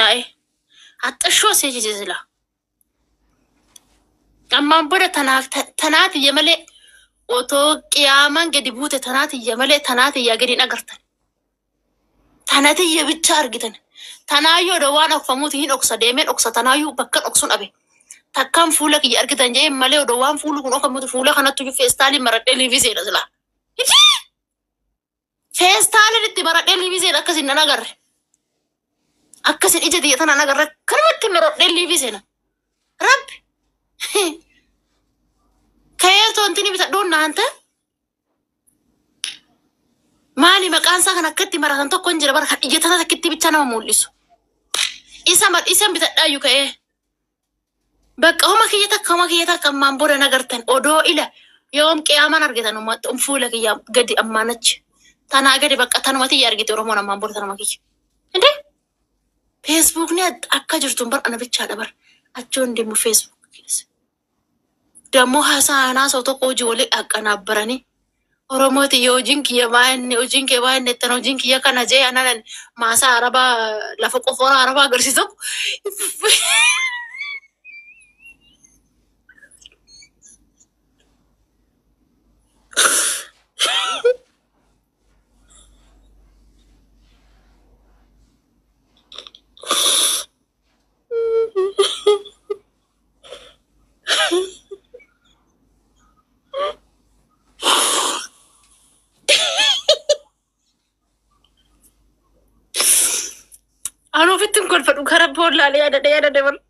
taa'e haxxashoo seejise sila ammaan booda tanaatiyya malee otoo qiyaamaan gadi buute tanaatiyya malee tanaatiyya gadi hin agartan tanatiyya bicha argitan tanaayyoo da waan dhokfamuuti hin dhoksa deemee dhoksa tanaayyuu bakka dhoksuun dhabe takkaan fuula kiyya argitan jee malee odoo waan fuulli kun dhokfamuuti fuula kanattu feestaaliin maradhee liiviseedha silaa feestaaliin itti maradhee liiviseedha akkasin nan agarre akkasin ija tiyya tanaan agarre kanumatti maradhee liiviseena rabbi kayeertoo intini bitadhuun naanta maali maqaan isaa kan akkatti maratan tokko hin jira bara kan ija tana takkitti bicha nama mul'isu isa isan bitadhaayyuu ka'ee bakka homa kiyya takka homa kiyya takka ammaan booda nagartan odoo ila yoom qiyaaman argitan ummata fuula kiyya gadi ammaanachi tanaa gadi bakka tanumati iyya argite oromoon ammaan booda tanuma kiyya inde feesbuukni akka jirtun bar ana bichaadha bar achoon deemu feesbuuk keessa ደግሞ ሀሳና ሰው ተቆጂ ወሊ አቀናበረኒ ኦሮሞት የሆጂን ክየ ባይን hojiin kee baay'een nettan hojiin kiyya kana jee ananan maasaa arabaa lafa qofoora arabaa agarsiisu Anu ofittiin kolfadhu gara boollaalee yaadadhe yaadadhe bar.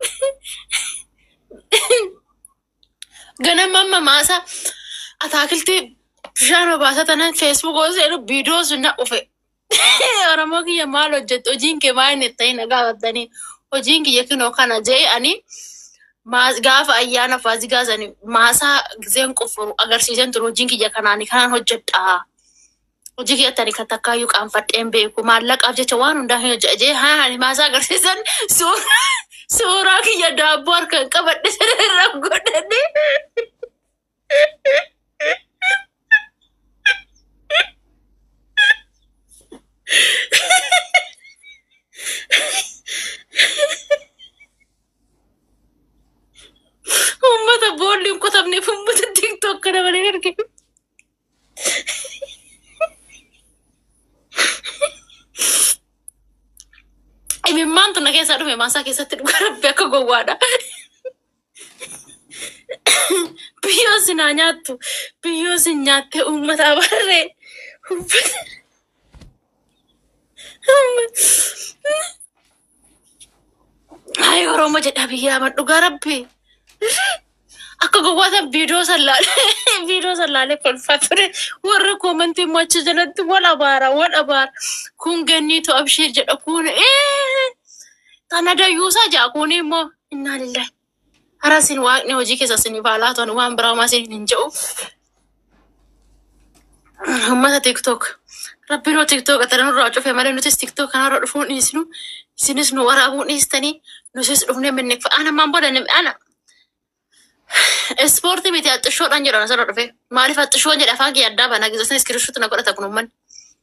Ganama amma maasaa ataakiltii bishaan obaasa tanan feesbuuk seenu viidiyoo sun na dhufe. Oromoo kiyya maal hojjettu hojiin kee maal inni ta'e na gaafatanii hojiin kiyya kinoo kana jee ani gaafa ayyaana faazigaasanii maasaa gizeen qofaru agarsiisan ture hojiin kiyya kanaani kanaan hojjedhaa. hojii keettani kan takkaayyuu qaanfadheen beeku maallaqaaf jecha waan hundaa hin hojjajee haa maasaa agarsiisan suuraa kiyya daabboo harkaan qabadhe irra godhadhe. Uummata boolli hin qotamneef uummata tiktook kana malee arginu. Imimmaan tuna keessaa dhufe maasaa keessatti dhugaa rabbi akka gowwaadha. Biyyoo sinaa nyaattu biyyoo sin nyaattee uummata abarree. Hayi Oromoo jedha biyya ama dhugaa rabbi. Akka gowwaatan viidiyoo sallaalee viidiyoo sallaalee kolfaa ture warra koomantii immoo achi jalatti wal abaara wal abaara kun ganniitu abshee jedha kun tana dayyuusaa jaa kun immoo innaa lillahi hara sin waaqni hojii keessa sin baalaa ta'an waan biraa maa sin hin jedhu. Uummata tiktok rabbiin hoo tiktok ataran irraa cufe malee nutis tiktok kanarra dhufuun dhiisnu isinis nu waraabuun dhiistanii nutis dhufnee minne ana maan booda ana Ispoortii miti haxxishoodhaan jedhan asirra dhufe. Maaliif haxxishoon jedha afaan kiyya addaa banaa gizesan iskiriishuutti na godhata kun uummanni.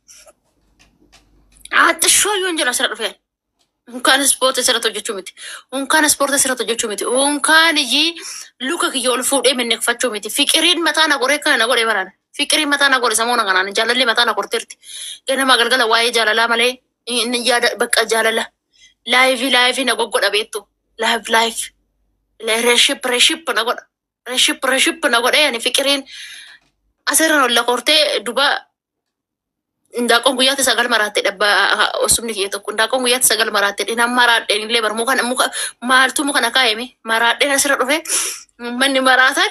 Haxxishoo yoon jedha asirra dhufe. Unkaan ispoortii asirratti hojjechuu miti. Unkaan ispoortii asirratti hojjechuu miti. Unkaan iyyii luka kiyya ol fuudhee minneeffachuu miti. Fiqiriin mataa na goree kana na godhee baraan. Fiqiriin mataa na godhe samoona kanaan jaalalli mataa na gorteerti. Ganama galgala waa'ee jaalalaa malee inni yaada bakka jaalala. Laayivii laayivii na goggodha beektu. Laayiv laayiv. reship reship na godha reship reship na godha yani fiqiriin asirra olla kortee duba ndaaqoon guyyaatti sagal maraatte dhabba osumni kiyya tokko ndaaqoon guyyaatti sagal maraatte dhinan maraadheen illee bar muka muka maaltu muka na kaayame maraadheen asirra dhufe manni maraatan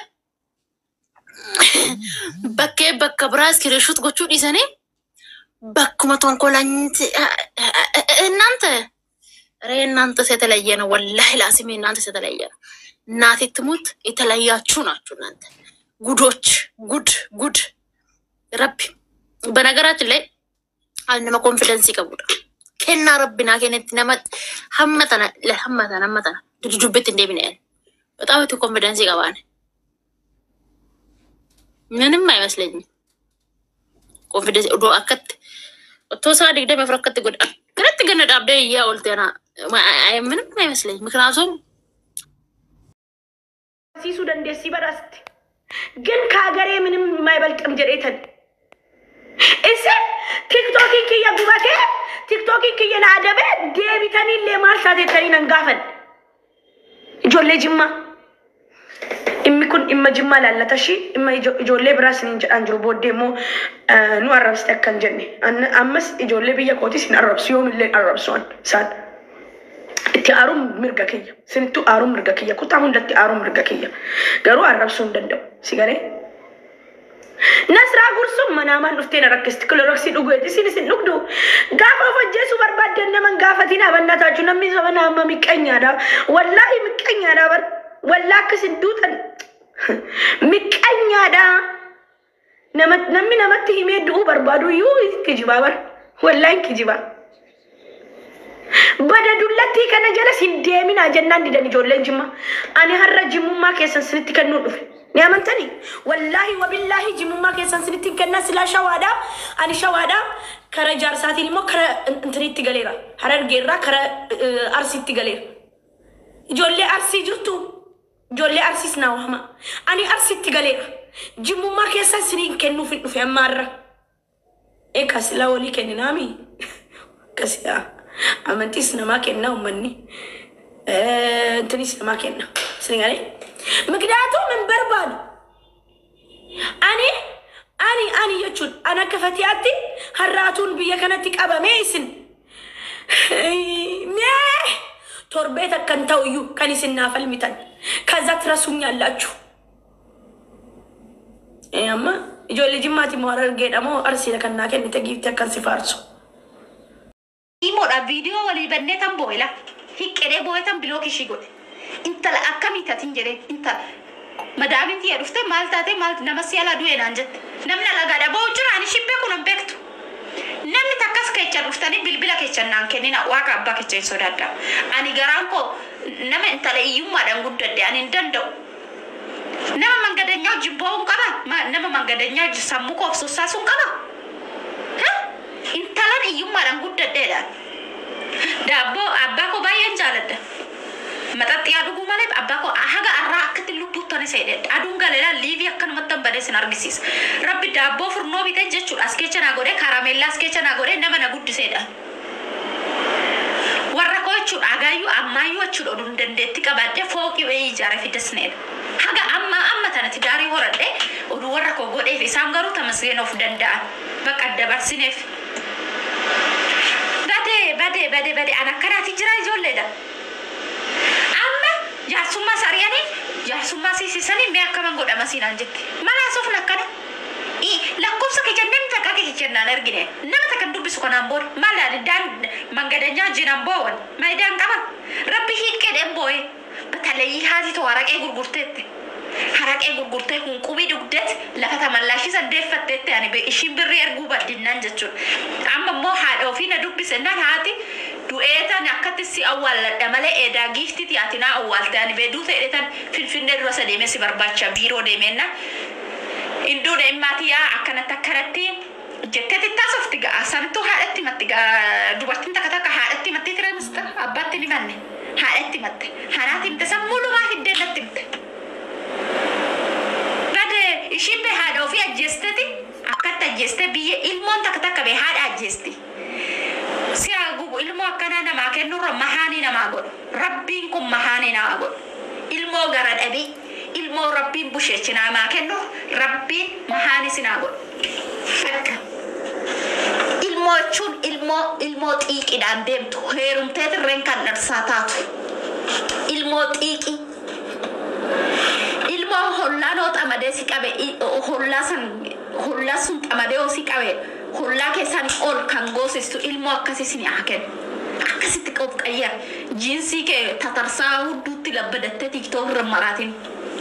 bakkee bakka biraa iskiriishuut gochuu dhiisanii bakkuma tonkolanti እናንተ ሬ እናንተ የተለየ ነው። ወላሂ ላሲም እናንተ የተለየ ነው። እናቴ ትሙት የተለያችሁ ናችሁ እናንተ ጉዶች፣ ጉድ ጉድ ረቢ። በነገራችን ላይ አንድመ ኮንፊደንስ ይቀቡዳ ኬና ረቢና ኬነት ነመጥ ሀመተነ ለሀመተነ ሀመተነ ድድዱቤት እንደምን ያለ በጣም ቱ ኮንፊደንስ ይቀባል። ምንም አይመስለኝም። ኮንፊደንስ ዶ አከት ኦቶ ሳ ድግደ መፍረከት ጎዳ ግረት ገነ ዳብደ እያ ኦልቴና ምንም አይመስለኝ። ምክንያቱም ሲሱ ደንዴሲ በራስት ግን ከሀገሬ ምንም የማይበልጥም ጀሬተን እስ ቲክቶኪ ክየ ጉበቴ ቲክቶኪ ክየ ናደቤ ዴቢተኒ ሌማልሳቴተኒ ነንጋፈን ijoollee jimmaa dhimmi kun dhimma jimmaa laallata shi dhimma ijoollee biraa siniin jedhaan jiru booddee immoo nu arrabsite akkan jenne ammas ijoollee biyya kootis hin arrabsu yoomillee arrabsuan isaan itti aaruun mirga kiyya sinittu aaruun mirga kiyya kutaa hundatti aaruun mirga kiyya garuu arrabsuu hin danda'u si galee Nasraa gursuun manaamaan dhuftee na rakkisti kiloroksii dhugeeti isin isin dhugdu gaafa of ajjeesuu barbaaddan naman gaafatiin abannataachuu namni saba naama miqqanyaadha wallaahi miqqanyaadha bar wallaa akkasin duutan miqqanyaadha namni namatti himee du'uu barbaadu iyyuu kijibaa bar wallaahi kijibaa. Bada dullattii kana jala sin deeminaa jennaan didan ijoolleen jimma. Ani har'a jimmummaa keessan sinitti kennuu dhufe. Ni amantanii? Wallaahi wabillaahi jimmummaa keessan sinitti kennaa silaa shawaadhaa. Ani shawaadhaa kara jaarsaatiin immoo kara intiniitti galeera. Harargeerraa kara arsiitti galeera. Ijoollee arsii jirtu. Ijoollee arsiis naa wahama. Ani arsiitti galeera. Jimmummaa keessan siniin kennuuf hin dhufe ammaarra. Eegaa silaa walii kenninaami. Akkasiidha. amantiis namaa kenna uummanni intinis namaa kenna sinigalee miknyaatuum hin barbaadu ani ani ani jechuun an akka fatiyaatti harraatuun biyya kanatti qabamee isin mee torbee takkan ta'u iyyuu kan isin naaf falmitan kaza tirasuኛላችሁ amma ijoollee jimmaati moo harargeedha moo arsiidha kan naa kennite giifti akkan si faarsu. Imoodha viidiyoo walii bannee tan boo'ela. Hiqqedee boo'ee tan biloo kishii godhe. Intala akkamii tatin jedhee intala. Madaamin tiyya dhufte maal taate maal nama si ala du'e naan jette. Namni alagaadha boo'u jira ani shibbee kun hin beektu. Namni takkas kecha dhuftanii bilbila kecha naan kennina waaqa abbaa kecha hin sodaadha. Ani garaan koo nama intala iyyummaadhaan guddadde ani hin danda'u. Nama mangadanyaa wajjin boo'uun qaba. Nama mangadanyaa wajjin sammuu koo obsuusaasuun qaba. intalan iyyummaadhaan guddadheedha. Daabboo abbaa koo baay'een jaaladha. Maxaxxiyaa dhuguu malee abbaa koo haga arraa akkatti lubbuuttani seedheedha. Aduun galeelaan liivii akkanumatti badee sin argisiisa. Rabbi daabboo furnoo bitee jechuudha. As keessa naa godhee karameellaa as keessa naa godhee nama na guddiseedha. Warra koo jechuudha agaayyuu ammaayyuu jechuudha oduun dandeetti qabaadhee fooqii wayii ijaaree fidasneedha. Haga amma amma tanatti daarii horadhee oduu warra koo godheef isaan garuu tamasgeen of danda'an. Bakka dabarsineef. Badee badee badee badee an akkanaati jira ijoolleedha. Amma jaarsummaa sariyanii jaarsummaa siisisanii mee akkaman godhama siinaan jette. Malaa sofna akkana. Lakkoofsa kee jennee takka kee jennaan argine. Nama takka dubbisu kanaan booda maal daan mangadanyaa jiran boo'an maayidaan qaban. Rabbi hiiqqeedhaan boo'ee batalee haati too haraqee gurgurteetti. haraqee gurgurtee hunqubii dhugdeet lafa tamallaashii sandeeffatteetti ani ishiin birrii erguu baddinnaan jechuudha. Amma immoo haadha ofii na dubbise nan haati du'eetan akkatti si awwaalladha malee eedaa giiftiiti ati naa awwaalte ani beeduu ta'edheetan finfinnee dura isa deemee si barbaacha biiroo deemeenna. Induu deemmaatii yaa akkanatti akkanatti jettee xittaasofti ga'a santuu haadhatti matti dubartiin takka takka haadhatti mattee ture mista abbaatti ni manne haadhatti matte hanaatti himte sammuu lumaa fiddee natti himte. ishiin bee haadha ofii ajjeesteti akkatti ajjeeste biyya ilmoon takka takka bee haadha ajjeesti. Si gubu ilmoo akkanaa namaa kennurra mahaanii namaa godhu. Rabbiin kun mahaanii namaa godhu. Ilmoo gara dhabii ilmoo rabbiin busheechi namaa kennu rabbiin mahaanii sinaa godhu. Akka ilmoo jechuun ilmoo ilmoo xiiqiidhaan deemtu heerumtee tirreen kan dharsaa taatu. Ilmoo xiiqii. ilmoo hollaa noo xamadee si qabe hollaa san hollaa sun xamadee oo si qabe hollaa keessaan ol kan goosistu ilmoo akkasii sin haa kennu. Akkasitti of qayyar jiinsii kee tatarsaa hudduutti labbadattee tiiktook irra maraatin.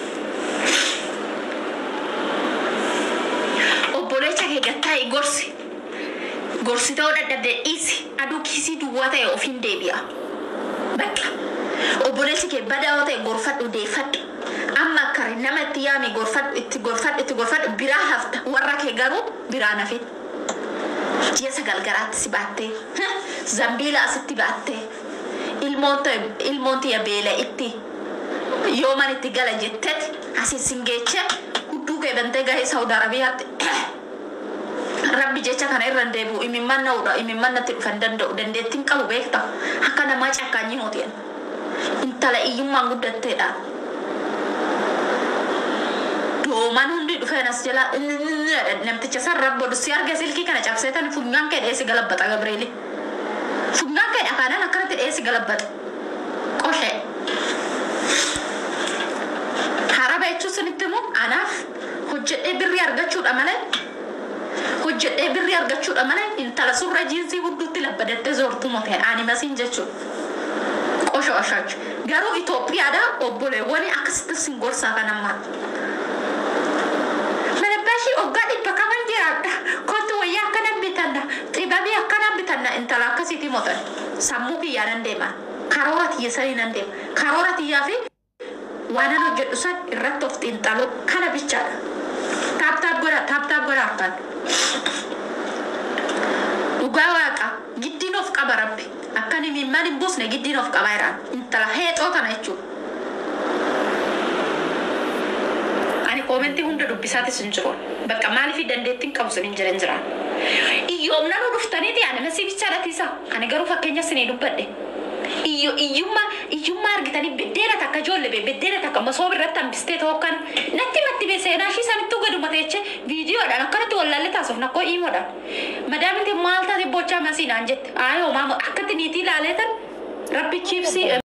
Obboleecha kee gattaa'e gorsi. Gorsitoo dadhabdee dhiisi aduu kiisii duwwaa ta'e ofiin deebi'a. Bakka. Obboleechi kee badaa yoo ta'e gorfadhu deeffadhu. amma akkari nama itti yaami gorfadhu itti gorfadhu itti gorfadhu biraa hafta warra kee garuu biraa nafin ji'a sagal garaatti si baattee zambiila asitti baattee ilmoon ta'e ilmoon tiyya beela itti yoo man itti gala jettet asii singeeche hudduu kee bantee gahee saudi arabiyaatti rabbi jecha kana irra hin deebi'u imimman na'uudha imimman natti dhufa hin danda'u dandeettiin qabu beekta akka namaa cakkaanyi mootiyan intala iyyummaan guddatteedha dooman hundi dhufeen as jala namticha san rabbo si arge silkii kana cabseetan funyaan kee dheesi galabbata gabreeli funyaan kee dhakaanan akkanatti dheesi galabbata qoshee haraba jechuun sinitti immoo anaaf hojjedhee birrii argachuudha malee hojjedhee birrii argachuudha malee intala surra jiinsii hudduutti labbadattee zoortu moteen ani masiin jechuudha qosho oshachu garuu Itoophiyaadha obboleewwani akkasitti sin gorsaa kan ammaa manabbaashii oggaa dhibba kaman jiraadha kottu wayyaa akkana bitanna xibabii akkana bitanna intala akkasiiti motan sammuu kiyyaa nan deema karoora tiyya sanii nan deema karoora tiyyaa fi waan an hojjedhu san irratti of xiinxaluu kana bichaadha taaptaap godha taaptaap godha harkaan dhugaa waaqa giddiin of qaba rabbi akkan imimman hin buusne giddiin of qaba jiraan intala heexoo tana jechuudha ani koomentii hunda dubbisaatis hin jiru bakka maaliif dandeettiin qabu sin hin jiran jiraan iyyoomna nu dhuftaniiti ani masii bichaadhatiisa ani garuu fakkeenya sinii dubbadhe iyyo iyyummaa iyyummaa argitanii beddeena takka ijoollee bee beddeena takka masoob irratti hambistee ta'uu kan natti matti bee seenaa ishii sanittuu gaduma teeche viidiyoodhaan akkanatti wallaalle taasif nakkoo iimoodhaan madaaminti maal taate bochaa masiinaan jette aayoo maama akkatti niitii ilaaleetan rabbi chiibsii